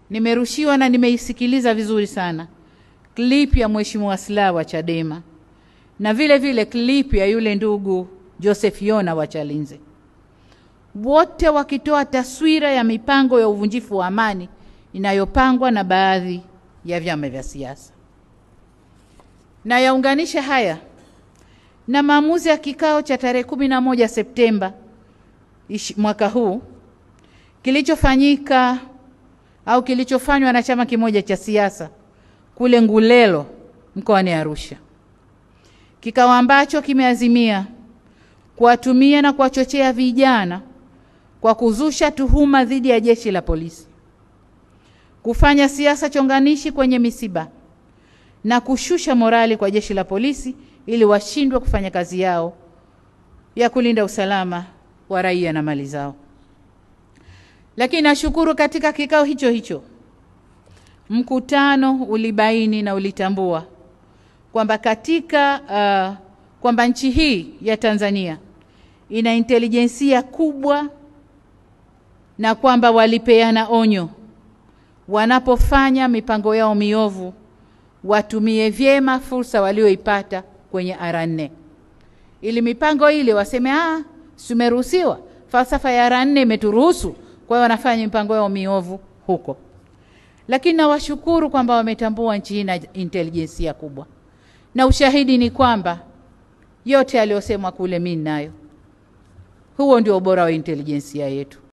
nimerushiwa na nimeisikiliza vizuri sana clip ya Mheshimiwa Slaa wa Chadema na vile vile clip ya yule ndugu Joseph Yona wa Chalinze, wote wakitoa taswira ya mipango ya uvunjifu wa amani inayopangwa na baadhi ya vyama vya siasa. Na yaunganisha haya na maamuzi ya kikao cha tarehe kumi na moja Septemba mwaka huu kilichofanyika au kilichofanywa na chama kimoja cha siasa kule Ngulelo mkoani Arusha, kikao ambacho kimeazimia kuwatumia na kuwachochea vijana kwa kuzusha tuhuma dhidi ya jeshi la polisi, kufanya siasa chonganishi kwenye misiba na kushusha morali kwa jeshi la polisi ili washindwe kufanya kazi yao ya kulinda usalama wa raia na mali zao. Lakini nashukuru katika kikao hicho hicho mkutano ulibaini na ulitambua kwamba katika uh, kwamba nchi hii ya Tanzania ina intelijensia kubwa na kwamba walipeana onyo wanapofanya mipango yao miovu watumie vyema fursa walioipata kwenye R4 ili mipango ile waseme ah, tumeruhusiwa, falsafa ya R4 imeturuhusu, kwa hiyo wanafanya mipango yao miovu huko. Lakini nawashukuru kwamba wametambua nchi hii na intelijensia kubwa, na ushahidi ni kwamba yote yaliyosemwa kule mimi nayo. Huo ndio ubora wa intelijensia yetu.